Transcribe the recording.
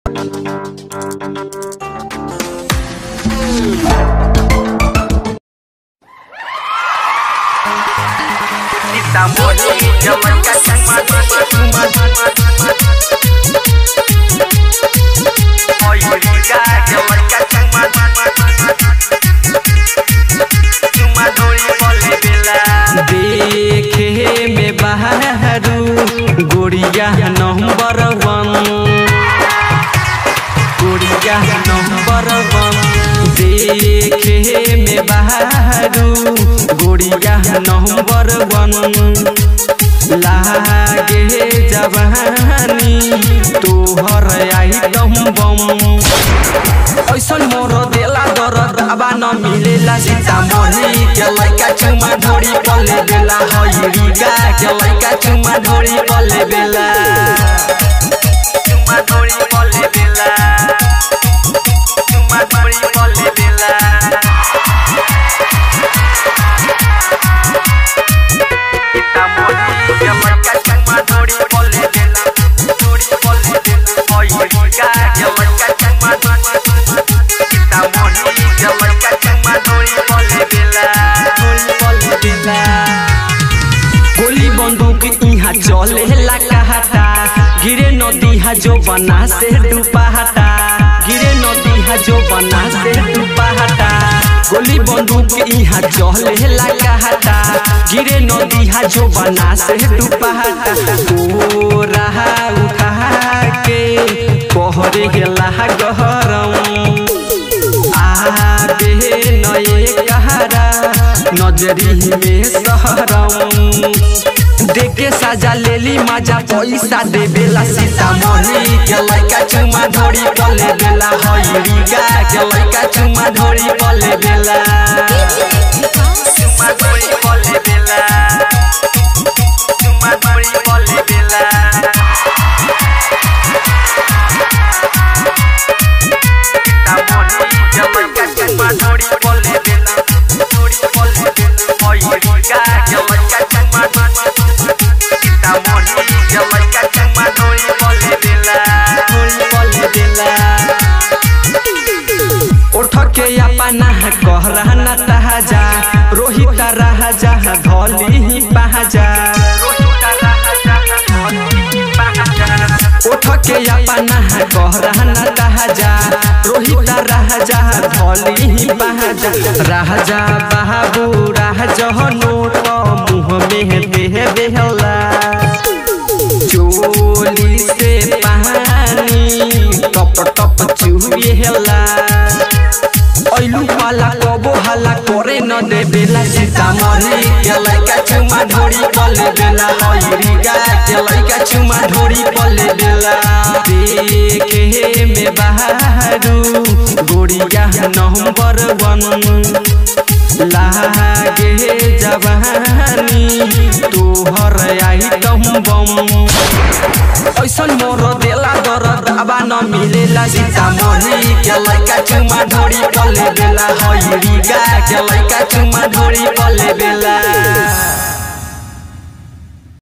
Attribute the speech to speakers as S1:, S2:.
S1: Estamos yo me cachan más, Hoy briga, yo me cachan más, Chuma dori bole bela
S2: देखे में बहरू गोरिया number वन गोरिया number वन देखे में बहरू गोरिया नंबर वन लागे जवानी तोहर आइटम बम ऐसन मोर देला दरद आबा न मिलेला सीतामढ़ी के लइका चुमा ढोरी पले बेला हइरी गा के लइका चुमा ढोरी पले बेला
S1: Chuma dori bole bela Chuma dori bole bela Estamos yo me cachan más dori bole bela Dori bole bela Hoy briga, yo me cachan más Estamos yo me cachan más dori bole bela
S2: ढोरी पले बेला गोली बंदूक इहाँ चलेला कहता गिरे नदी हा जो बना से डुबाहटा गिरे नदी हा जो बना से डुबाहटा गोली बंदूक इहाँ चलेला कहता गिरे नदी हा जो बना से डुबाहटा ओ रहा उठा के पहरे गेला गहरम आबे नए कहारा नजरी में सहरम देखे साजा लेली मजा पैसा देवेला सीतामढ़ी के लइका चुमा ढोरी पले बेला हइरी गा के लइका चुमा ढोरी पले बेला
S1: Chuma dori bole bela Chuma dori bole bela Estamos yo me cachan más dori bole bela Dori bole bela Hoy briga yo me cachan más Estamos yo me cachan más dori bole bela
S2: ढोरी पले बेला उठ के अपना कहरा न तहाजा रोहित राजा धली ही पहाजा
S1: Rohita raja Hoy bahagia
S2: उठ के अपना कहरा न तहाजा रोहित राजा धली ही पहाजा राजा बाबू राजा नोट मुँह में देह बेहला चोली से पानी टप टप चुहेला ऐलू पाला कबो हला करे न दे बेला सीतामढ़ी के लइका चुमा ढोरी पले बेला हइरी गा के लइका चुमा ढोरी पले बेला देखे में बहरू गोरिया नंबर वन लागे जवानी तोहर आइटम बम ऐसन मोर देला दरद आबा न मिलेला सीतामढ़ी के लइका चुमा ढोरी पले बेला हइरी गा के लइका चुमा ढोरी पले बेला